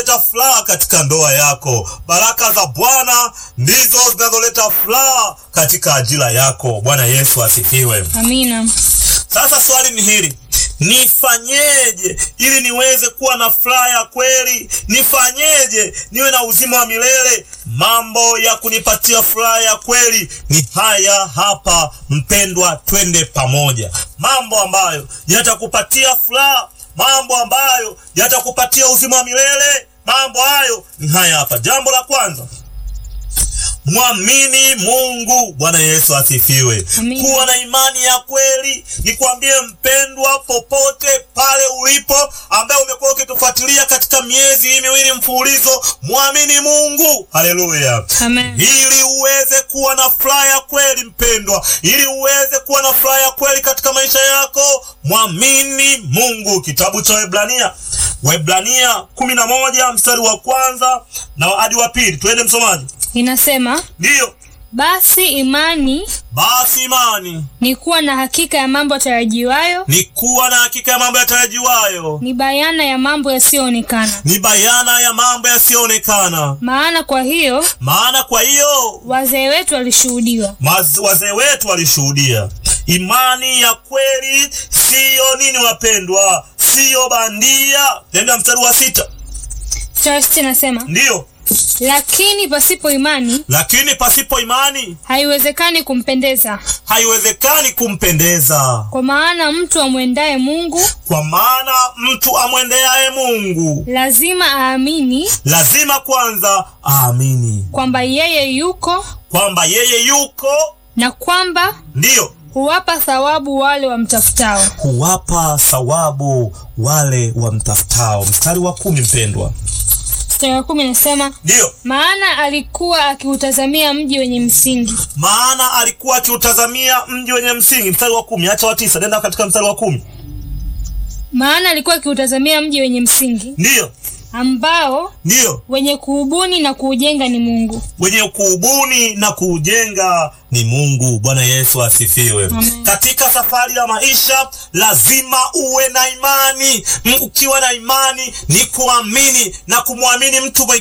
zinazoleta furaha katika ndoa yako. Baraka za Bwana ndizo zinazoleta furaha katika ajira yako. Bwana Yesu asifiwe. Amina. Sasa swali ni hili, nifanyeje ili niweze kuwa na furaha ya kweli? Nifanyeje niwe na uzima wa milele? Mambo ya kunipatia furaha ya kweli ni haya hapa, mpendwa, twende pamoja. Mambo ambayo yatakupatia furaha, mambo ambayo yatakupatia uzima wa milele, mambo hayo ni haya hapa. Jambo la kwanza Mwamini Mungu. Bwana Yesu asifiwe. Amina. Kuwa na imani ya kweli. Nikwambie mpendwa, popote pale ulipo, ambaye umekuwa ukitufuatilia katika miezi hii miwili mfululizo, mwamini Mungu. Haleluya. Amen. Ili uweze kuwa na furaha ya kweli mpendwa, ili uweze kuwa na furaha ya kweli katika maisha yako, mwamini Mungu. Kitabu cha Waebrania, Waebrania kumi na moja mstari wa kwanza na hadi wa pili. Twende msomaji. Inasema, Ndiyo, basi imani basi imani ni kuwa na hakika ya mambo yatarajiwayo, ni kuwa na hakika ya mambo yatarajiwayo, ni bayana ya mambo yasiyoonekana. ni bayana ya mambo yasiyoonekana. Maana kwa hiyo Maana kwa hiyo wazee wetu walishuhudiwa. maz- wazee wetu walishuhudia. Imani ya kweli siyo nini, wapendwa, siyo bandia. Tenda mstari wa sita. Mstari wa sita inasema, Ndiyo, lakini pasipo imani lakini pasipo imani haiwezekani kumpendeza, haiwezekani kumpendeza, kwa maana mtu amwendaye Mungu kwa maana mtu amwendeaye Mungu lazima aamini lazima kwanza aamini kwamba yeye yuko kwamba yeye yuko, na kwamba ndiyo huwapa thawabu wale wamtafutao. huwapa thawabu wale wamtafutao. Mstari wa kumi, mpendwa, Mstari wa kumi inasema ndiyo maana alikuwa akiutazamia mji wenye msingi, maana alikuwa akiutazamia mji wenye msingi. Mstari wa kumi, acha wa tisa, nenda katika mstari wa kumi. maana alikuwa akiutazamia mji wenye msingi Ndiyo, ambao ndiyo, wenye kuubuni na kuujenga ni Mungu. wenye kuubuni na kuujenga ni Mungu. Bwana Yesu asifiwe. Amen. Katika safari ya maisha lazima uwe na imani. M- Ukiwa na imani ni kuamini na kumwamini mtu mwingine